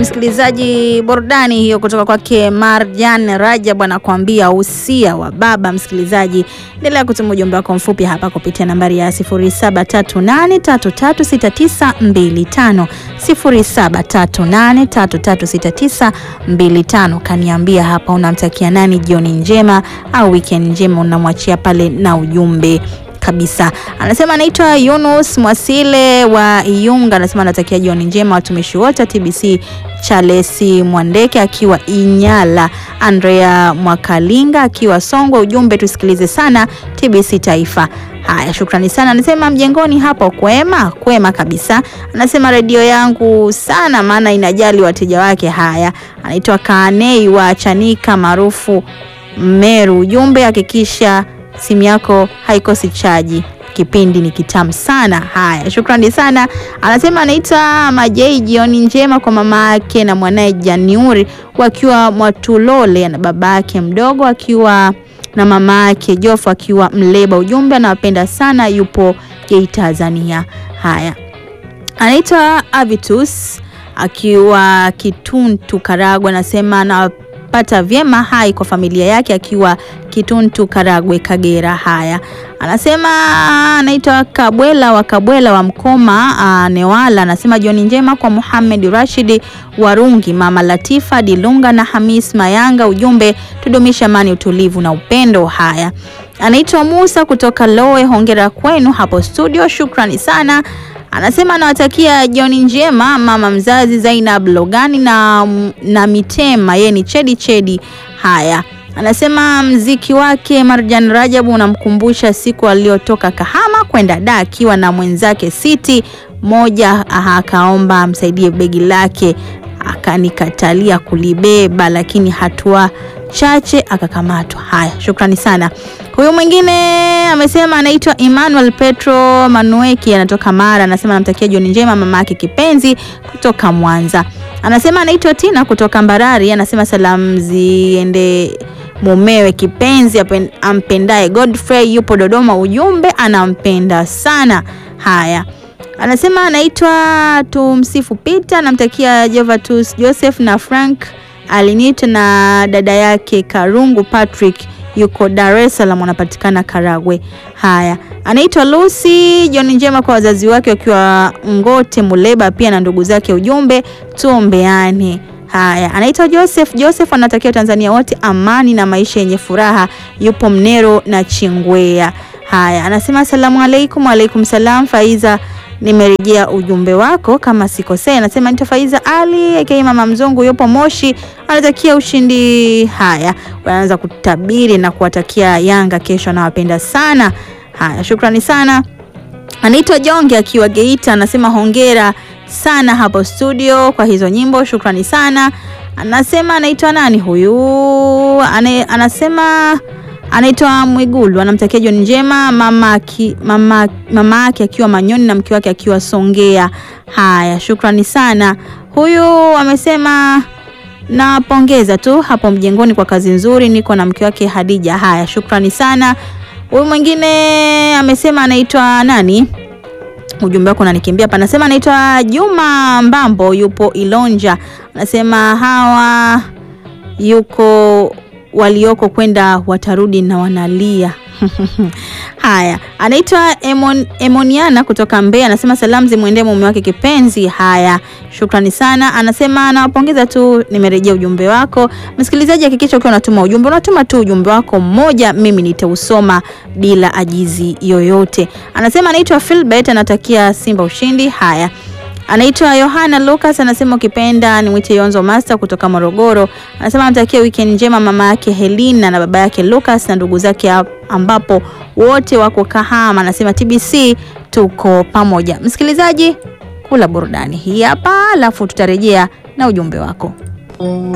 msikilizaji, burudani hiyo kutoka kwake Marjan Rajab anakuambia usia wa baba. Msikilizaji, endelea kutuma ujumbe wako mfupi hapa kupitia nambari ya 0738336925 0738336925. Kaniambia hapa unamtakia nani jioni njema au weekend njema, unamwachia pale na ujumbe kabisa. Anasema anaitwa Yunus Mwasile wa Iyunga, anasema anatakia jioni njema watumishi wote wa TBC. Charles Mwandeke akiwa Inyala, Andrea Mwakalinga akiwa Songwe. Ujumbe tusikilize sana TBC Taifa. Haya, shukrani sana. Anasema mjengoni hapo kwema kwema kabisa. Anasema redio yangu sana, maana inajali wateja wake. Haya, anaitwa Kanei wa Chanika maarufu Meru. Ujumbe hakikisha simu yako haikosi chaji, kipindi ni kitamu sana. Haya, shukrani sana. Anasema anaitwa Majei, jioni njema kwa mama yake na mwanaye Janiuri wakiwa Mwatulole na baba yake mdogo akiwa na mama yake Jofu akiwa Mleba. Ujumbe anawapenda sana, yupo Geita, Tanzania. Haya, anaitwa Avitus akiwa Kituntu Karagwe, anasema na pata vyema hai kwa familia yake akiwa Kituntu Karagwe Kagera. Haya, anasema anaitwa Kabwela wa Kabwela wa Mkoma a, Newala. Anasema jioni njema kwa Muhammad Rashidi Warungi, mama Latifa Dilunga na Hamis Mayanga. Ujumbe tudumishe amani, utulivu na upendo. Haya, anaitwa Musa kutoka Lowe. Hongera kwenu hapo studio, shukrani sana. Anasema anawatakia jioni njema mama mzazi Zainab Logani na, na Mitema, yeye ni Chedi Chedi. Haya, anasema mziki wake Marjan Rajabu unamkumbusha siku aliyotoka Kahama kwenda da akiwa na mwenzake Siti moja, akaomba amsaidie begi lake, akanikatalia kulibeba, lakini hatua chache akakamatwa. Haya, shukrani sana. Huyu mwingine amesema anaitwa Emmanuel Petro Manueki, anatoka Mara. Anasema anamtakia jioni njema mama yake kipenzi kutoka Mwanza. Anasema anaitwa Tina kutoka Mbarari. Anasema salamu ziende mumewe kipenzi ampendaye Godfrey, yupo Dodoma. Ujumbe anampenda sana. Haya, anasema anaitwa Tumsifu Peter, anamtakia Jovatus Joseph na Frank Alinita na dada yake Karungu Patrick yuko Dar es Salaam, anapatikana Karagwe. Haya, anaitwa Lucy. Jioni njema kwa wazazi wake wakiwa Ngote Muleba, pia na ndugu zake. Ujumbe tuombeane. Haya, anaitwa Joseph. Joseph anatakia Tanzania wote amani na maisha yenye furaha, yupo Mnero na Chingwea. Haya, anasema asalamu alaikum. Waalaikum salam. Faiza nimerejea ujumbe wako kama sikosea. Anasema nita Faiza Ali aka mama mzungu yupo Moshi, anatakia ushindi. Haya, wanaanza kutabiri na kuwatakia Yanga kesho, anawapenda sana. Haya, shukrani sana. Anaitwa Jonge akiwa Geita, anasema hongera sana hapo studio kwa hizo nyimbo, shukrani sana. Anasema anaitwa nani huyu? Ane, anasema anaitwa Mwigulu anamtakia jioni njema mama yake mama, mama akiwa Manyoni na mke wake akiwa Songea. Haya, shukrani sana. Huyu amesema napongeza tu hapo mjengoni kwa kazi nzuri, niko na mke wake Hadija. Haya, shukrani sana. Huyu mwingine amesema anaitwa nani? Ujumbe wako unanikimbia hapa. Anasema anaitwa Juma Mbambo, yupo Ilonja. Anasema hawa yuko walioko kwenda watarudi na wanalia. Haya, anaitwa Emon, Emoniana kutoka Mbeya, anasema salamu zimwendee mume wake kipenzi. Haya, shukrani sana. Anasema anawapongeza tu, nimerejea ujumbe wako. Msikilizaji, hakikisha ukiwa unatuma ujumbe unatuma tu ujumbe wako mmoja, mimi nitausoma bila ajizi yoyote. Anasema anaitwa Philbert, anatakia Simba ushindi. Haya anaitwa Yohana Lucas anasema ukipenda nimwite Yonzo Master kutoka Morogoro. Anasema anatakia weekend njema mama yake Helena na baba yake Lucas na ndugu zake ambapo wote wako Kahama. Anasema TBC tuko pamoja. Msikilizaji, kula burudani hii hapa, alafu tutarejea na ujumbe wako.